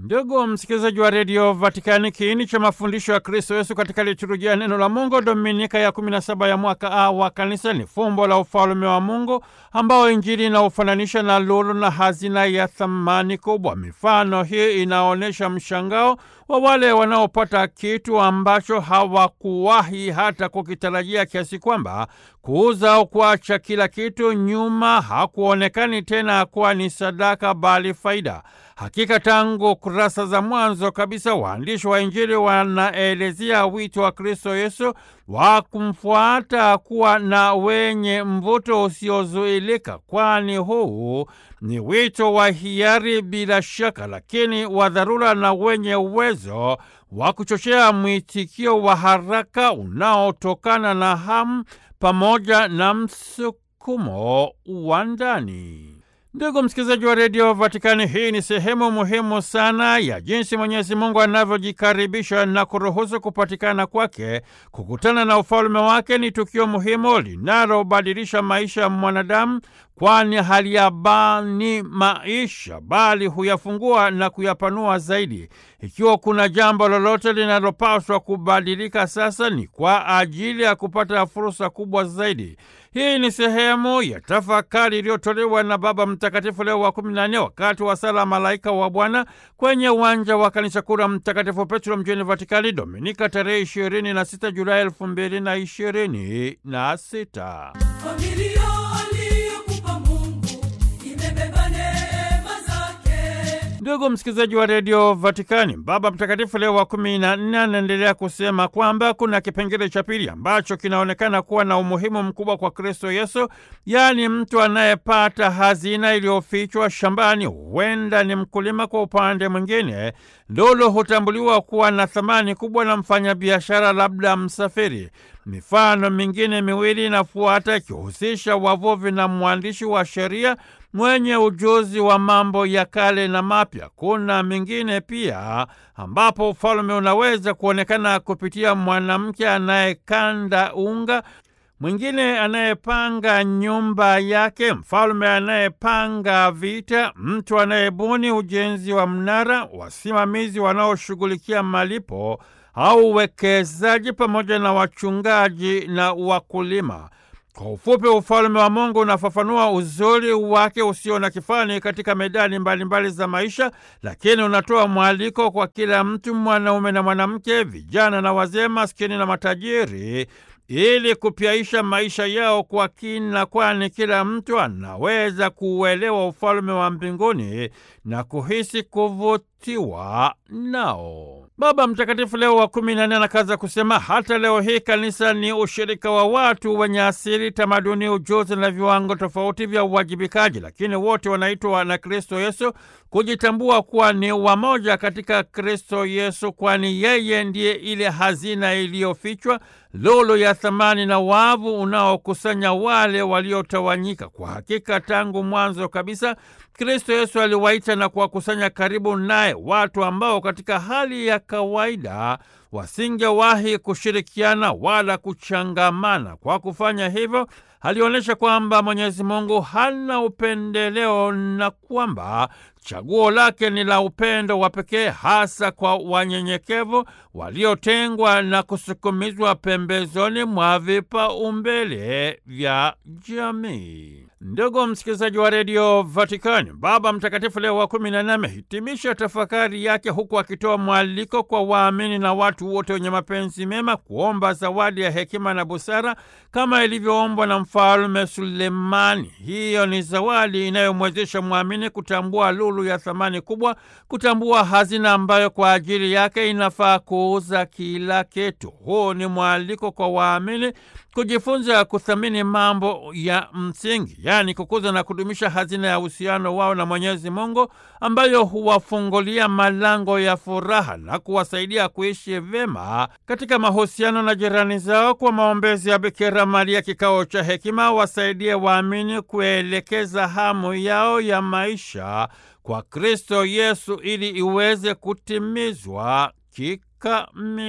Ndugu msikilizaji wa redio Vatikani, kiini cha mafundisho ya Kristo Yesu katika liturujia neno la Mungu Dominika ya 17 ya mwaka A wa Kanisa ni fumbo la ufalume wa Mungu ambao Injili inaufananisha na lulu na hazina ya thamani kubwa. Mifano hii inaonyesha mshangao wa wale wanaopata kitu ambacho hawakuwahi hata kukitarajia, kiasi kwamba kuuza au kuacha kila kitu nyuma hakuonekani tena kuwa ni sadaka bali faida. Hakika tangu kurasa za mwanzo kabisa waandishi wa Injili wanaelezea wito wa Kristo Yesu wa kumfuata kuwa na wenye mvuto usiozuilika, kwani huu ni wito wa hiari bila shaka, lakini wa dharura na wenye uwezo wa kuchochea mwitikio wa haraka unaotokana na hamu pamoja na msukumo wa ndani. Ndugu msikilizaji wa redio Vatikani, hii ni sehemu muhimu sana ya jinsi Mwenyezi Mungu anavyojikaribisha na kuruhusu kupatikana kwake. Kukutana na ufalume wake ni tukio muhimu linalobadilisha maisha ya mwanadamu, kwani haliyabani maisha bali huyafungua na kuyapanua zaidi. Ikiwa kuna jambo lolote linalopaswa kubadilika sasa, ni kwa ajili ya kupata fursa kubwa zaidi. Hii ni sehemu ya tafakari iliyotolewa na Baba Mtakatifu Leo wa kumi na nne wakati wa sala Malaika wa Bwana kwenye uwanja wa kanisa kuu la Mtakatifu Petro mjini Vatikani, Dominika tarehe ishirini na sita Julai elfu mbili na ishirini na sita. Ndugu msikilizaji wa redio Vatikani, Baba Mtakatifu Leo wa kumi na nne anaendelea kusema kwamba kuna kipengele cha pili ambacho kinaonekana kuwa na umuhimu mkubwa kwa Kristo Yesu, yaani mtu anayepata hazina iliyofichwa shambani. Huenda ni mkulima. Kwa upande mwingine, lulu hutambuliwa kuwa na thamani kubwa na mfanyabiashara, labda msafiri. Mifano mingine miwili inafuata ikihusisha wavuvi na mwandishi wa sheria mwenye ujuzi wa mambo ya kale na mapya. Kuna mingine pia ambapo ufalume unaweza kuonekana kupitia mwanamke anayekanda unga, mwingine anayepanga nyumba yake, mfalume anayepanga vita, mtu anayebuni ujenzi wa mnara, wasimamizi wanaoshughulikia malipo au uwekezaji, pamoja na wachungaji na wakulima. Kwa ufupi, ufalume wa Mungu unafafanua uzuri wake usio na kifani katika medani mbalimbali mbali za maisha, lakini unatoa mwaliko kwa kila mtu, mwanaume na mwanamke, vijana na wazee, maskini na matajiri, ili kupyaisha maisha yao kwa kina, kwani kila mtu anaweza kuuelewa ufalume wa mbinguni na kuhisi kuvutiwa nao. Baba Mtakatifu Leo wa kumi na nne anakaza kusema hata leo hii kanisa ni ushirika wa watu wenye asili, tamaduni, ujuzi na viwango tofauti vya uwajibikaji, lakini wote wanaitwa na Kristo Yesu kujitambua kuwa ni wamoja katika Kristo Yesu, kwani yeye ndiye ile hazina iliyofichwa, lulu ya thamani na wavu unaokusanya wale waliotawanyika. Kwa hakika tangu mwanzo kabisa Kristo Yesu aliwaita na kuwakusanya karibu naye watu ambao katika hali ya kawaida wasingewahi kushirikiana wala kuchangamana. Kwa kufanya hivyo, alionyesha kwamba Mwenyezi Mungu hana upendeleo na kwamba chaguo lake ni la upendo wa pekee, hasa kwa wanyenyekevu waliotengwa na kusukumizwa pembezoni mwa vipaumbele vya jamii. Ndugu msikilizaji wa redio Vatikani, Baba Mtakatifu Leo wa kumi na nne amehitimisha tafakari yake huku akitoa mwaliko kwa waamini na watu wote wenye mapenzi mema kuomba zawadi ya hekima na busara kama ilivyoombwa na Mfalme Sulemani. Hiyo ni zawadi inayomwezesha mwamini kutambua lulu ya thamani kubwa, kutambua hazina ambayo kwa ajili yake inafaa kuuza kila kitu. Huu ni mwaliko kwa waamini kujifunza kuthamini mambo ya msingi, yaani kukuza na kudumisha hazina ya uhusiano wao na Mwenyezi Mungu ambayo huwafungulia malango ya furaha na kuwasaidia kuishi vyema katika mahusiano na jirani zao. Kwa maombezi ya Bikira Maria, kikao cha hekima wasaidie waamini kuelekeza hamu yao ya maisha kwa Kristo Yesu ili iweze kutimizwa kikamilifu.